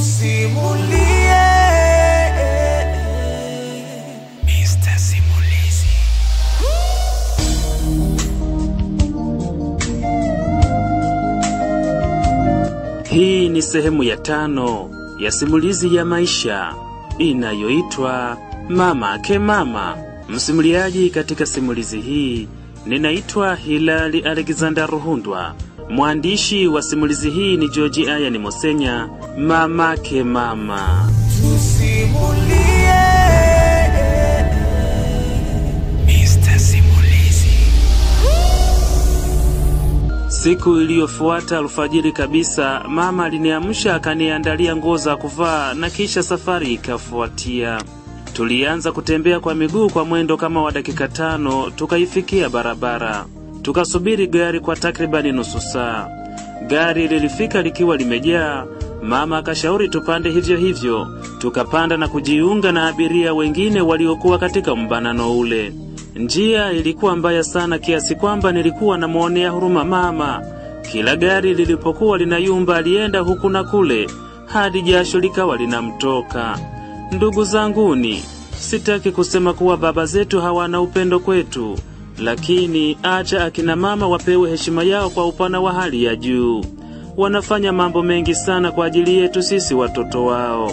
tusimulie Mr. Simulizi. Hii ni sehemu ya tano ya simulizi ya maisha inayoitwa Mama Ake Mama. Msimuliaji katika simulizi hii ninaitwa Hilali Alexander Ruhundwa. Mwandishi wa simulizi hii ni George Ayani Mosenya. Mama Ake Mama. Tusimulie Mr. Simulizi. Siku iliyofuata alfajiri kabisa, mama aliniamsha akaniandalia nguo za kuvaa na kisha safari ikafuatia. Tulianza kutembea kwa miguu kwa mwendo kama wa dakika tano, tukaifikia barabara. Tukasubiri gari kwa takribani nusu saa. Gari lilifika likiwa limejaa. Mama akashauri tupande hivyo hivyo, tukapanda na kujiunga na abiria wengine waliokuwa katika mbanano ule. Njia ilikuwa mbaya sana kiasi kwamba nilikuwa namwonea huruma mama. Kila gari lilipokuwa linayumba alienda huku na kule hadi jasho likawa linamtoka. Ndugu zanguni, sitaki kusema kuwa baba zetu hawana upendo kwetu, lakini acha akina mama wapewe heshima yao kwa upana wa hali ya juu. Wanafanya mambo mengi sana kwa ajili yetu sisi watoto wao.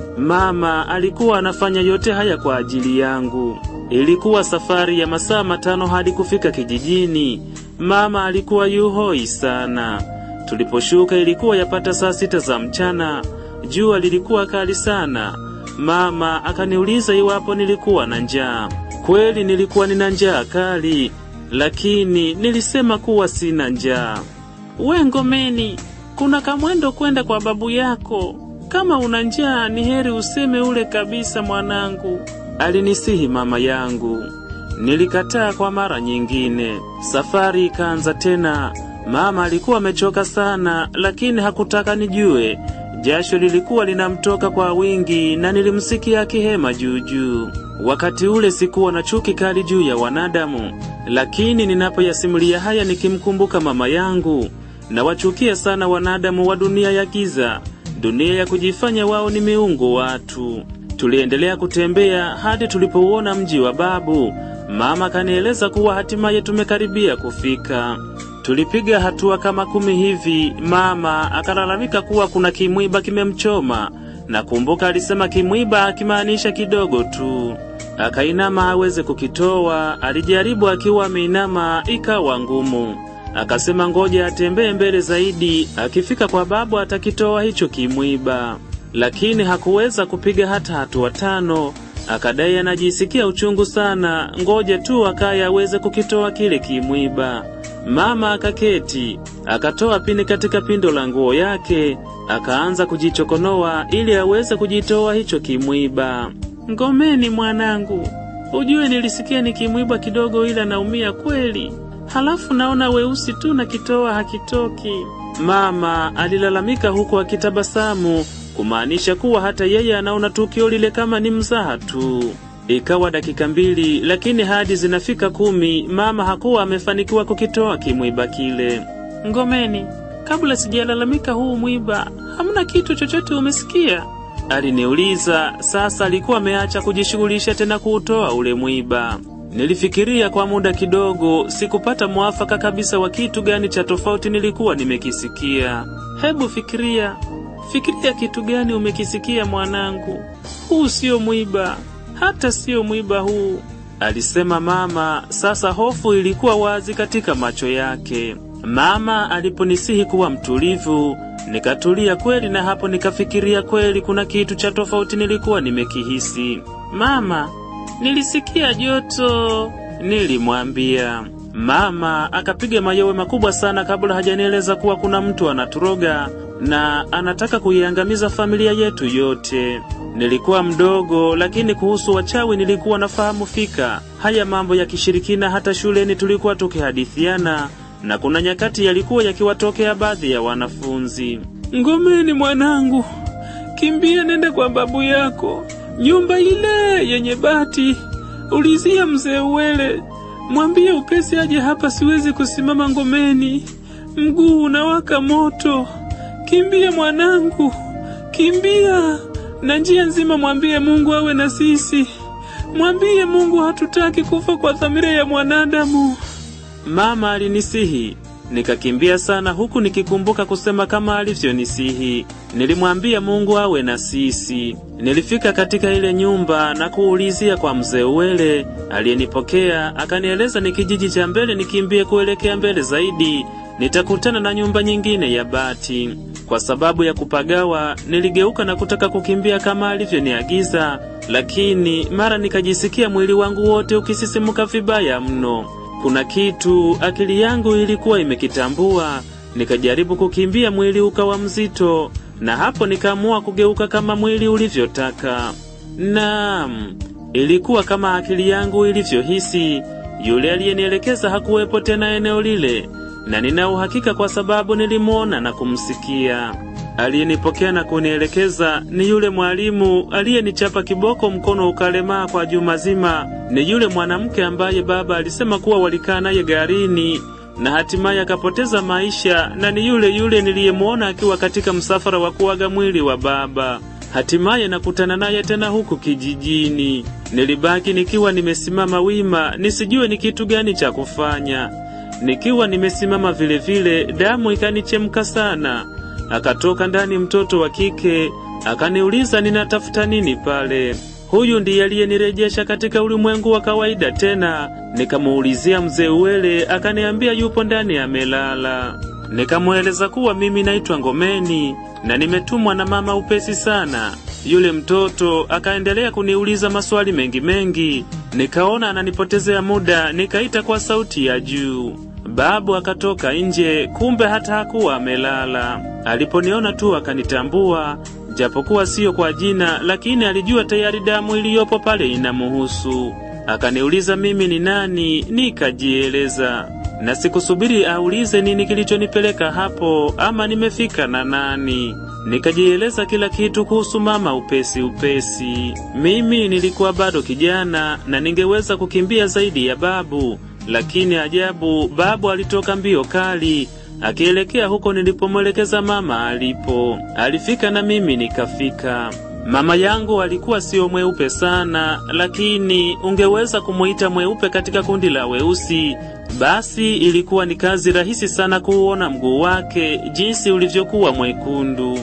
Mama alikuwa anafanya yote haya kwa ajili yangu. Ilikuwa safari ya masaa matano hadi kufika kijijini. Mama alikuwa yuhoi sana. Tuliposhuka ilikuwa yapata saa sita za mchana. Jua lilikuwa kali sana. Mama akaniuliza iwapo nilikuwa na njaa. Kweli nilikuwa nina njaa kali, lakini nilisema kuwa sina njaa. We Ngomeni, kuna kamwendo kwenda kwa babu yako. Kama una njaa ni heri useme ule kabisa mwanangu, alinisihi mama yangu. Nilikataa kwa mara nyingine. Safari ikaanza tena. Mama alikuwa amechoka sana, lakini hakutaka nijue. Jasho lilikuwa linamtoka kwa wingi na nilimsikia akihema juu juu. Wakati ule sikuwa na chuki kali juu ya wanadamu, lakini ninapoyasimulia haya nikimkumbuka mama yangu, nawachukia sana wanadamu wa dunia ya giza, dunia ya kujifanya wao ni miungu watu. Tuliendelea kutembea hadi tulipouona mji wa babu. Mama kanieleza kuwa hatimaye tumekaribia kufika. Tulipiga hatua kama kumi hivi, mama akalalamika kuwa kuna kimwiba kimemchoma. Nakumbuka alisema kimwiba akimaanisha kidogo tu. Akainama aweze kukitoa, alijaribu akiwa ameinama, ikawa ngumu. Akasema ngoja atembee mbele zaidi, akifika kwa babu atakitoa hicho kimwiba, lakini hakuweza kupiga hata hatua tano. Akadai anajisikia uchungu sana, ngoja tu akaye aweze kukitoa kile kimwiba. Mama akaketi, akatoa pini katika pindo la nguo yake, akaanza kujichokonoa ili aweze kujitoa hicho kimwiba. Ngomeni mwanangu, ujue nilisikia ni kimwiba kidogo, ila naumia kweli. Halafu naona weusi tu na kitoa hakitoki. Mama alilalamika huku akitabasamu, kumaanisha kuwa hata yeye anaona tukio lile kama ni mzaha tu. Ikawa dakika mbili, lakini hadi zinafika kumi, mama hakuwa amefanikiwa kukitoa kimwiba kile. Ngomeni, kabla sijalalamika huu mwiba, hamna kitu chochote umesikia? Aliniuliza. Sasa alikuwa ameacha kujishughulisha tena kuutoa ule mwiba. Nilifikiria kwa muda kidogo, sikupata mwafaka kabisa wa kitu gani cha tofauti nilikuwa nimekisikia. Hebu fikiria, fikiria kitu gani umekisikia mwanangu. Huu sio mwiba, hata sio mwiba huu, alisema mama. Sasa hofu ilikuwa wazi katika macho yake. Mama aliponisihi kuwa mtulivu, nikatulia kweli, na hapo nikafikiria kweli kuna kitu cha tofauti nilikuwa nimekihisi. Mama, nilisikia joto, nilimwambia. Mama akapiga mayowe makubwa sana kabla hajanieleza kuwa kuna mtu anaturoga na anataka kuiangamiza familia yetu yote. Nilikuwa mdogo, lakini kuhusu wachawi nilikuwa nafahamu fika. Haya mambo ya kishirikina hata shuleni tulikuwa tukihadithiana, na kuna nyakati yalikuwa yakiwatokea baadhi ya wanafunzi. Ngomeni mwanangu, kimbia nenda kwa babu yako, nyumba ile yenye bati. Ulizia mzee Uwele, mwambie upesi aje hapa, siwezi kusimama Ngomeni, mguu unawaka moto. Kimbia mwanangu, kimbia na njia nzima, mwambie Mungu awe na sisi, mwambie Mungu hatutaki kufa kwa dhamira ya mwanadamu. Mama alinisihi nikakimbia sana, huku nikikumbuka kusema kama alivyonisihi. Nilimwambia Mungu awe na sisi. Nilifika katika ile nyumba na kuulizia kwa mzee Uwele aliyenipokea, akanieleza ni kijiji cha mbele, nikimbie kuelekea mbele zaidi nitakutana na nyumba nyingine ya bati. Kwa sababu ya kupagawa, niligeuka na kutaka kukimbia kama alivyoniagiza, lakini mara nikajisikia mwili wangu wote ukisisimuka vibaya mno. Kuna kitu akili yangu ilikuwa imekitambua. Nikajaribu kukimbia, mwili ukawa mzito, na hapo nikaamua kugeuka kama mwili ulivyotaka. Naam, ilikuwa kama akili yangu ilivyohisi. Yule aliyenielekeza hakuwepo tena eneo lile, na nina uhakika kwa sababu nilimwona na kumsikia. Aliyenipokea na kunielekeza ni yule mwalimu aliyenichapa kiboko mkono ukalemaa kwa juma zima. Ni yule mwanamke ambaye baba alisema kuwa walikaa naye garini na hatimaye akapoteza maisha, na ni yule yule niliyemwona akiwa katika msafara wa kuaga mwili wa baba. Hatimaye nakutana naye tena huku kijijini. Nilibaki nikiwa nimesimama wima, nisijue ni kitu gani cha kufanya. Nikiwa nimesimama vile vile, damu ikanichemka sana. Akatoka ndani mtoto wa kike, akaniuliza ninatafuta nini pale. Huyu ndiye aliyenirejesha katika ulimwengu wa kawaida tena. Nikamuulizia mzee Uwele, akaniambia yupo ndani amelala. Nikamweleza kuwa mimi naitwa Ngomeni na nimetumwa na mama upesi sana. Yule mtoto akaendelea kuniuliza maswali mengi mengi, nikaona ananipotezea muda, nikaita kwa sauti ya juu. Babu akatoka nje, kumbe hata hakuwa amelala. Aliponiona tu akanitambua, japokuwa siyo kwa jina, lakini alijua tayari damu iliyopo pale inamuhusu. Akaniuliza mimi ni nani, nikajieleza na sikusubiri aulize nini kilichonipeleka hapo ama nimefika na nani. Nikajieleza kila kitu kuhusu mama upesi upesi. Mimi nilikuwa bado kijana na ningeweza kukimbia zaidi ya babu, lakini ajabu, babu alitoka mbio kali akielekea huko nilipomwelekeza mama alipo. Alifika na mimi nikafika. Mama yangu alikuwa sio mweupe sana, lakini ungeweza kumuita mweupe katika kundi la weusi. Basi ilikuwa ni kazi rahisi sana kuuona mguu wake jinsi ulivyokuwa mwekundu.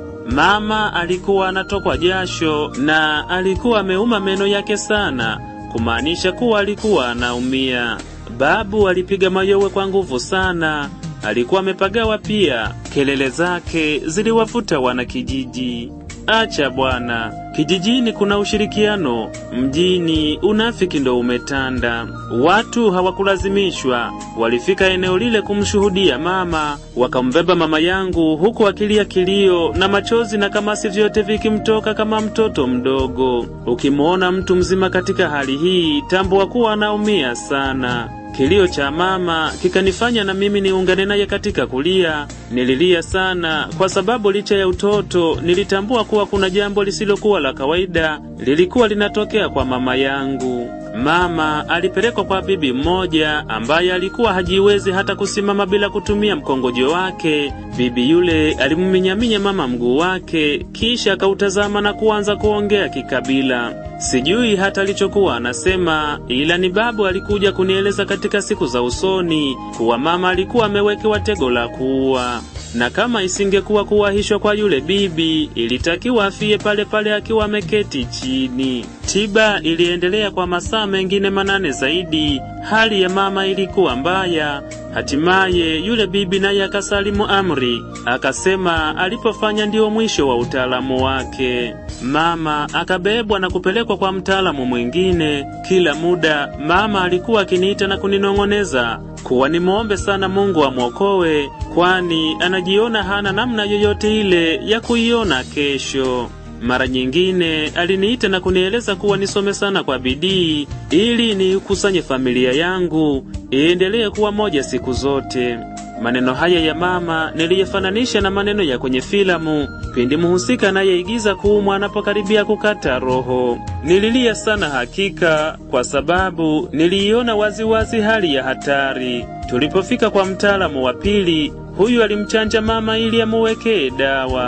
Mama alikuwa anatokwa jasho na alikuwa ameuma meno yake sana, kumaanisha kuwa alikuwa anaumia. Babu alipiga mayowe kwa nguvu sana, alikuwa amepagawa pia. Kelele zake ziliwavuta wanakijiji. Acha bwana, kijijini kuna ushirikiano, mjini unafiki ndo umetanda. Watu hawakulazimishwa, walifika eneo lile kumshuhudia mama, wakambeba mama yangu huku akilia kilio na machozi na kamasi vyote vikimtoka kama mtoto mdogo. Ukimwona mtu mzima katika hali hii, tambua kuwa anaumia sana. Kilio cha mama kikanifanya na mimi niungane naye katika kulia. Nililia sana kwa sababu licha ya utoto nilitambua kuwa kuna jambo lisilokuwa la kawaida lilikuwa linatokea kwa mama yangu. Mama alipelekwa kwa bibi mmoja ambaye alikuwa hajiwezi hata kusimama bila kutumia mkongojo wake. Bibi yule alimminyaminya mama mguu wake, kisha akautazama na kuanza kuongea kikabila. Sijui hata alichokuwa anasema, ila ni babu alikuja kunieleza katika siku za usoni kuwa mama alikuwa amewekewa tego la kuua na kama isingekuwa kuwahishwa kwa yule bibi, ilitakiwa afie pale pale akiwa ameketi chini. Tiba iliendelea kwa masaa mengine manane zaidi. Hali ya mama ilikuwa mbaya. Hatimaye yule bibi naye akasalimu amri, akasema alipofanya ndio mwisho wa utaalamu wake. Mama akabebwa na kupelekwa kwa mtaalamu mwingine. Kila muda mama alikuwa akiniita na kuninong'oneza kuwa nimwombe sana Mungu amwokoe, kwani anajiona hana namna yoyote ile ya kuiona kesho. Mara nyingine aliniita na kunieleza kuwa nisome sana kwa bidii ili niikusanye familia yangu iendelee kuwa moja siku zote. Maneno haya ya mama niliyafananisha na maneno ya kwenye filamu pindi mhusika anayeigiza kuumwa anapokaribia kukata roho. Nililia sana hakika, kwa sababu niliiona waziwazi hali ya hatari. Tulipofika kwa mtaalamu wa pili, huyu alimchanja mama ili amuwekee dawa.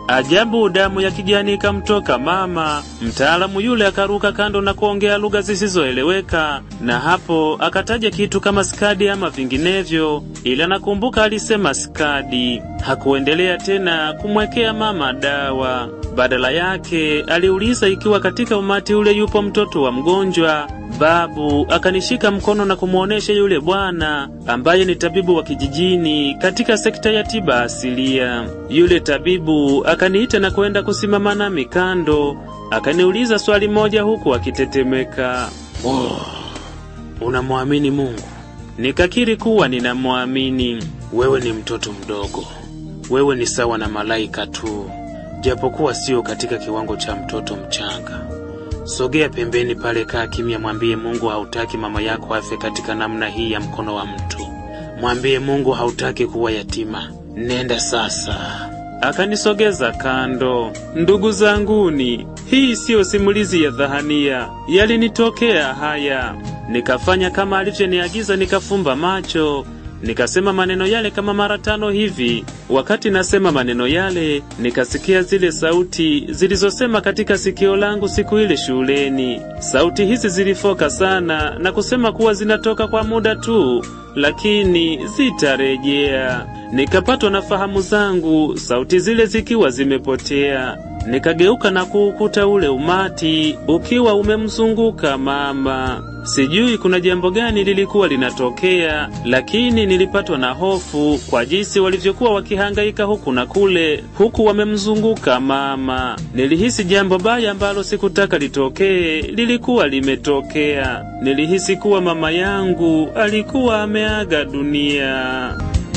Ajabu, damu ya kijani ikamtoka mama. Mtaalamu yule akaruka kando na kuongea lugha zisizoeleweka, na hapo akataja kitu kama skadi ama vinginevyo, ila nakumbuka alisema skadi. Hakuendelea tena kumwekea mama dawa. Badala yake aliuliza ikiwa katika umati ule yupo mtoto wa mgonjwa. Babu akanishika mkono na kumwonyesha yule bwana ambaye ni tabibu wa kijijini katika sekta ya tiba asilia. Yule tabibu akaniita na kwenda kusimama nami kando, akaniuliza swali moja huku akitetemeka. Oh, unamwamini Mungu? Nikakiri kuwa ninamwamini. Wewe ni mtoto mdogo, wewe ni sawa na malaika tu, japokuwa sio katika kiwango cha mtoto mchanga. Sogea pembeni pale, kaa kimya, mwambie Mungu hautaki mama yako afe katika namna hii ya mkono wa mtu. Mwambie Mungu hautaki kuwa yatima. Nenda sasa. Akanisogeza kando. Ndugu zanguni, hii siyo simulizi ya dhahania, yalinitokea haya. Nikafanya kama alivyoniagiza, nikafumba macho nikasema maneno yale kama mara tano hivi. Wakati nasema maneno yale, nikasikia zile sauti zilizosema katika sikio langu siku ile shuleni. Sauti hizi zilifoka sana na kusema kuwa zinatoka kwa muda tu, lakini zitarejea. Nikapatwa na fahamu zangu, sauti zile zikiwa zimepotea. Nikageuka na kuukuta ule umati ukiwa umemzunguka mama. Sijui kuna jambo gani lilikuwa linatokea, lakini nilipatwa na hofu kwa jinsi walivyokuwa wakihangaika huku na kule, huku wamemzunguka mama. Nilihisi jambo baya ambalo sikutaka litokee lilikuwa limetokea. Nilihisi kuwa mama yangu alikuwa ameaga dunia.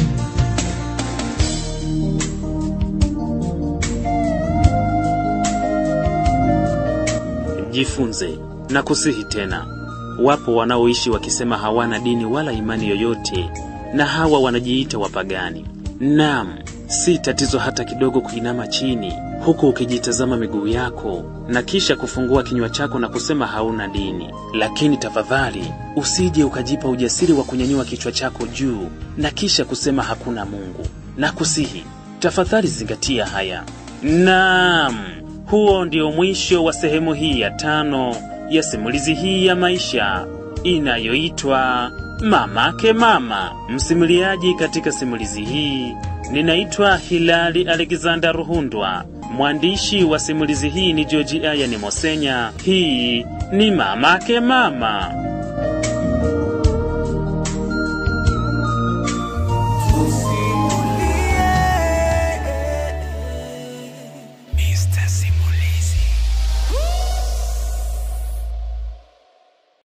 Jifunze na kusihi tena. Wapo wanaoishi wakisema hawana dini wala imani yoyote, na hawa wanajiita wapagani. Naam, si tatizo hata kidogo kuinama chini huku ukijitazama miguu yako na kisha kufungua kinywa chako na kusema hauna dini, lakini tafadhali usije ukajipa ujasiri wa kunyanyua kichwa chako juu na kisha kusema hakuna Mungu. Na kusihi tafadhali zingatia haya. Naam, huo ndio mwisho wa sehemu hii ya tano ya simulizi hii ya maisha inayoitwa Mamake Mama. Msimuliaji katika simulizi hii ninaitwa Hilali Alexander Ruhundwa. Mwandishi wa simulizi hii ni George Ayani Mosenya. Hii ni Mamake Mama. Mr. Simulizi.